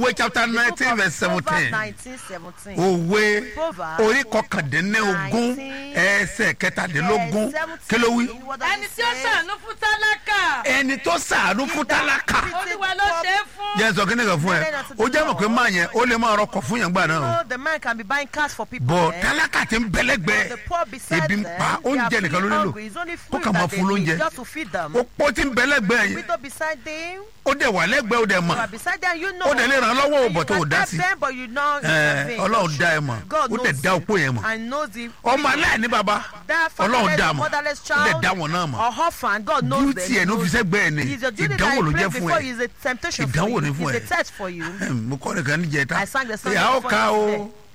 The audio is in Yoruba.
òwe chapter The book nineteen of verse Proverbs seventeen 19, 17. òwe Proverbs orí kọkàndínlógún 19, ẹsẹ̀ kẹtàdínlógún Verse kí ló wí. 17, what does ẹni it tí ó say? ṣàánú fún tálákà ẹni tó sàánú fún tálákà olúwa ló ṣe é fún. jẹ́ sọ kíni kan fún ẹ ó jẹ́ mọ̀ pé máa yẹn ó lè máa rọkọ̀ fún yẹn gbà náà o. No, the man can be buying cars for people. bọ̀ eh? tálákà ti ń The bẹ́lẹ́gbẹ́ poor beside ebi ń them, pa they are oúnjẹ nìkan ló feeling nílò hungry. It's only kó food kà máa that they fún need lóúnjẹ just to feed them. ó pọ́ ti ń bẹ́lẹ́gbẹ́ yẹn Widow beside them, ó dẹ̀ wà lẹ́gbẹ́ ó dẹ̀ you mọ̀ are beside them, you know. ó dẹ̀ lè ràn án lọ́wọ́ And òbọ̀ you tó ò can dá help sí them, but you know it's Ẹ, a vain. ọlọ́run dá ẹ mọ̀ God ó dẹ̀ knows dá you opó yẹn mọ̀ and knows the ọmọ aláìní baba that ọlọ́run dá fatherless, mọ̀ motherless ó dẹ̀ child dá wọn náà mọ̀ or orphan, God knows them. duty ẹ̀ ló fi sẹ́gbẹ́ ẹ̀ ni It's a duty that ìdánwò I ló pray jẹ́ fún before ẹ you. It's a temptation for Ìdánwò you. ni fún It's ẹ. a test for you. mo kọ́ nìkan níjẹta I sang the song ìyá ó before ká o yesterday.